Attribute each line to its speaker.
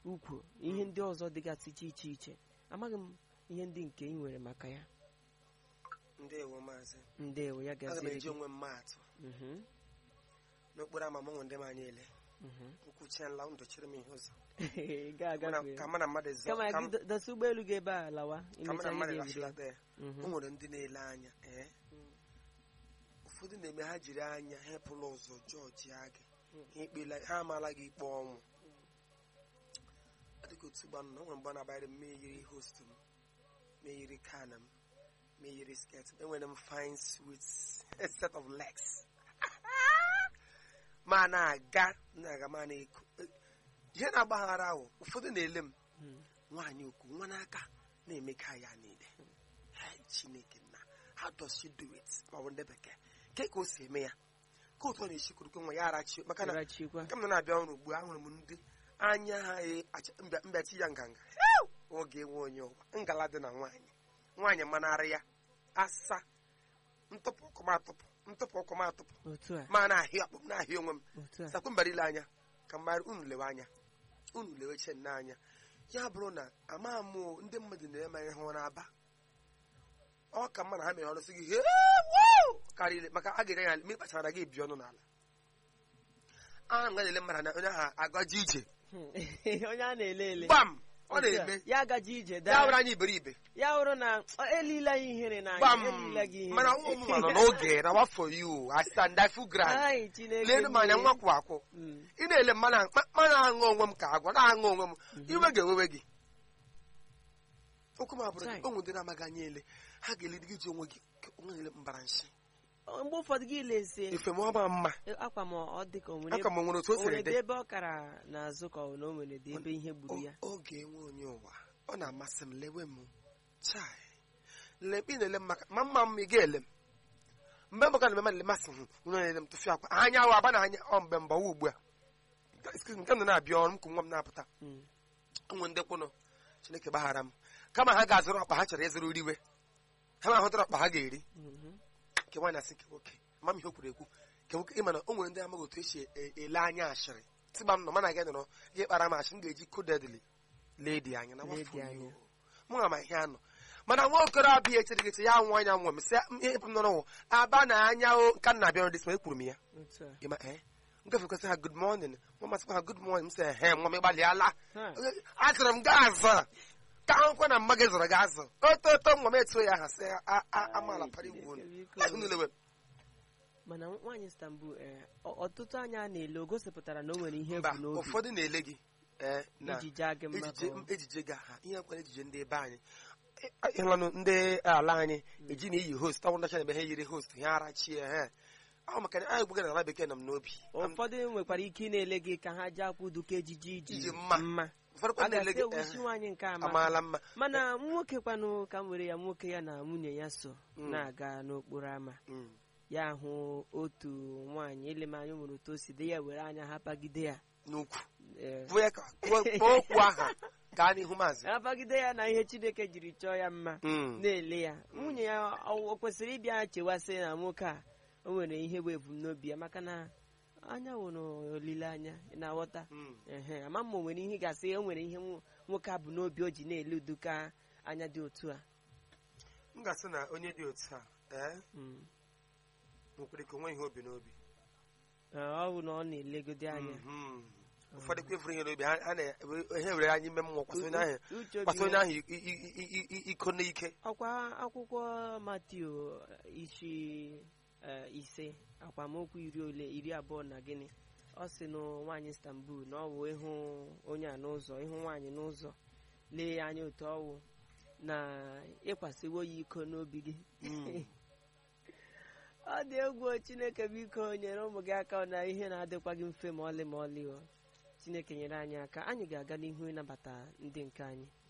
Speaker 1: ukwu ihe ndị ọzọ dịgasị iche iche iche amaghị m ihe ndị nke ị nwere maka ya
Speaker 2: ndewo maazị
Speaker 1: ndewo ya
Speaker 2: aga m
Speaker 1: gaziere
Speaker 2: eji
Speaker 1: gị
Speaker 2: onwe m maatụ
Speaker 1: Mhm,
Speaker 2: n'okporo ama mụnwe ndị m anya ele
Speaker 1: mhm.
Speaker 2: nkwuchiela ndụ chiri m ihe ụzọ
Speaker 1: ga
Speaker 2: Mana-
Speaker 1: agafe
Speaker 2: ka mụ na mmadụ zọ
Speaker 1: kama
Speaker 2: ka
Speaker 1: gị
Speaker 2: m-
Speaker 1: do- dosa ụgbọelu gị ebe a lawa
Speaker 2: ka mụ na
Speaker 1: imecha
Speaker 2: mmadụ
Speaker 1: ihe ga-ebido
Speaker 2: rachilata ya
Speaker 1: Mhm.
Speaker 2: o nwere ndị na-ele anya ee ụfọdụ na-eme ha jiri anya hepụla ụzọ jọji agị ha ekpela ha amaala gị ikpe ọnwụ adịka otu gbanụ na o nwere mgbe ọ na-abayịrị m meyiri host m meyiri kana m meyiri sket m enwere m fine sweet set of legs ma na-aga na-aga ma na-eko ihe na-agbaghara ahụ ụfọdụ na-ele m
Speaker 1: Mhm.
Speaker 2: nwaanyị okwu nwa n'aka na-emeka ya niile Hey, chineke na how does she do it ma ọ bụ ndị bekee ke ka o si eme ya ka otu ọ na-esikwurukwe nwa ya arachi maka na
Speaker 1: Arachikwa.
Speaker 2: nke m nọ na-abịa ọrụ ugbu a ahụrụ m ndị anya ha e- acha- mbịa- mbịachi ya nganga Hew! oge nwe onye ụwa ngala dị na nwaanyị nwaanyị manarị ya asa ntụpụ ọkụ m atụpụ ntụpụ ọkụ m atụpụ
Speaker 1: otu a
Speaker 2: ma na-ahịa akpụ m na-ahịa onwe m
Speaker 1: otu a
Speaker 2: sakwe mbara ile anya ka mgbara unu lewe anya unu lewe che nne anya ya bụrụ na ama m o, ndị mmadụ na-eme ma ihe ọ na-aba ọ ka mma na ha mere ọrụ sị gị "Hee, woo!" karịrị maka a ga-enye ya ma ị kpachara gị ebi ọnụ n'ala a na ele mmadụ na onye ahụ agaji ije
Speaker 1: onye a na-ele ele
Speaker 2: gbam ọ
Speaker 1: Otu a,
Speaker 2: na-eme
Speaker 1: ya agaji ije
Speaker 2: ya
Speaker 1: daa
Speaker 2: bụrụ anya iberibe
Speaker 1: ya hụrụ na ọ, elila ya ihere na
Speaker 2: gbam
Speaker 1: elila gị ihere
Speaker 2: mana ụmụ nọ n'oge na wafọ yu I stand I feel grand
Speaker 1: Ai, Chineke
Speaker 2: leenu m anya
Speaker 1: mmiri.
Speaker 2: nwa kwụ akwụ
Speaker 1: Mm.
Speaker 2: ị na-ele mmanụ mmanụ aṅụ onwe m ka agwa na-aṅụ onwe m iwe ga-ewewe gị okwu m abụrụ
Speaker 1: Chai.
Speaker 2: gị onwe ndị na-amaghị anya ele ha ga-eledi gị ji onwe gị ka onwe ele mbara nshi
Speaker 1: Ọ, mgbe ụfọdụ gị lezie
Speaker 2: efe m ọma mma
Speaker 1: akwa m ọ dị ka o nwere
Speaker 2: aka m nwere otu o
Speaker 1: o nwere
Speaker 2: siri
Speaker 1: dị
Speaker 2: dị
Speaker 1: ebe ọ kara n'azụ ka ọ na o nwere dị ebe ihe gburu ya
Speaker 2: O- oge enwe onye ụwa ọ na-amasị m lewe m chai lekpe ị na-ele m maka ma mma m ị ga-ele m mgbe mbaka na mmadụ masị m ụlọ na-ele m tụfịa akwa anya ahụ aba na anya ọ mgbe mgbawa ugbu a Excuse me, nke m nọ na-abịa ọrụ m ka nwa m na-apụta
Speaker 1: Mm.
Speaker 2: ụmụ ndị kwụnụ chineke gbaghara m kama ha ga-azụrụ ọkpa ha chọrọ ịzụrụ riwe ha ma hụtara ọkpa ha ga-eri
Speaker 1: Mhm.
Speaker 2: nke nwaanyị asị nke nwoke ma m ihe o kwuru ekwu nke nwoke ịma na o nwere ndị amaghị otu esi e- ele anya ashịrị tịgba m nọ mana gị nọrọ gị kpara m ashị m ga-eji kodedli ledi anya na
Speaker 1: Ledi
Speaker 2: wafọ
Speaker 1: anya.
Speaker 2: yo. mụ ga ma ihe anọ mana nwa okorobịa echerigeche ya nwụ anya nwa m sị m ihe m nọrọ wụ aba na anya o nka m na-abịa ọrụ ma ekwuru m ya
Speaker 1: otu a
Speaker 2: ịma ee ngafekwasị ha good morning nwa masịkwa ha good morning m sị he nwa m ịgbalịala
Speaker 1: Ha.
Speaker 2: azụrụ m gị azụ ka ahụkwa na mma gị zụrụ gị azụ oto oto nwa m etuo ya aha sị a- a- amaala para igwu unu
Speaker 1: Biko.
Speaker 2: Ya unu lewe
Speaker 1: mana nwaanyị Istanbul eh, ọ- ọtụtụ anya a na-ele o gosipụtara na o nwere ihe
Speaker 2: mba
Speaker 1: bụ n'obi
Speaker 2: ụfọdụ na-ele gị ee, na
Speaker 1: iji jaa gị mma
Speaker 2: ejije
Speaker 1: ka ọ-
Speaker 2: ejije ga ha ihe kwere ejije ndị ebe anyị ịhụlanụ ndị ala anyị eji na iyi host ọnwụ ndacha na ebe ha yiri host ha arachie ha ọ maka na anyị gbugara ala bekee nọ m n'obi
Speaker 1: ụfọdụ nwekwara ike ị na-ele gị ka ha jee akwụduka ejiji iji
Speaker 2: Iji mma.
Speaker 1: mma
Speaker 2: ụfọdụ
Speaker 1: a
Speaker 2: kwa na-ele
Speaker 1: ga-asị
Speaker 2: gị
Speaker 1: ewusi
Speaker 2: eh,
Speaker 1: nwaanyị nke ama
Speaker 2: amaala mma
Speaker 1: mana nwoke kwanụ ka m were ya nwoke ya na nwunye ya so
Speaker 2: Mm.
Speaker 1: na-aga n'okporo ámá
Speaker 2: Mm.
Speaker 1: ya hụ otu nwaanyị elemanya o nwere otu o si dị ya were anya ha pagide ya
Speaker 2: n'ukwu
Speaker 1: eh,
Speaker 2: bụ ya ka kwuo kwuo okwu aha gaa n'ihu maazị
Speaker 1: ha pagide ya na ihe chineke jiri chọọ ya mma
Speaker 2: Mm.
Speaker 1: na-ele ya nwunye ya ọ o kwesịrị ịbịa chewasị na nwoke a o nwere ihe bụ ebumnobi ya maka na anya nwere olileanya ị na-aghọta
Speaker 2: Mm.
Speaker 1: ehe ama ma o nwere ihe ị ga-asị o nwere ihe nwo- nwoke a bụ n'obi o ji na-ele uduka anya dị otu a
Speaker 2: m ga-asị na onye dị otu a ee
Speaker 1: Mm.
Speaker 2: nwekwara ike onwe ihe obi n'obi
Speaker 1: Ee, ọ bụ na ọ na-elegode anya
Speaker 2: Mhm. ụfọdụ kwa efuru ihe n'obi ha ha na- ha were anya ime mmụọ kwasị onye ahụ
Speaker 1: uche obi
Speaker 2: kwasị onye
Speaker 1: ya-
Speaker 2: ahụ i- i- i- i- i- iko n'ike
Speaker 1: ọkwa akwụkwọ Matiu isi eh, ise akwamokwu iri ole iri abụọ na gịnị ọ sị na nwaanyị Istanbul na ọ wụ ịhụ onye a n'ụzọ ịhụ nwaanyị n'ụzọ lee ya anya otu ọwụ na ịkwasịwo ya iko n'obi gị
Speaker 2: Mm.
Speaker 1: ọ dị egwu o, Chineke biko nyere ụmụ gị aka na ihe na-adịkwa gị mfe ma ọlị ma ọlị o Chineke nyere anyị aka anyị ga-aga n'ihu ịnabata ndị nke anyị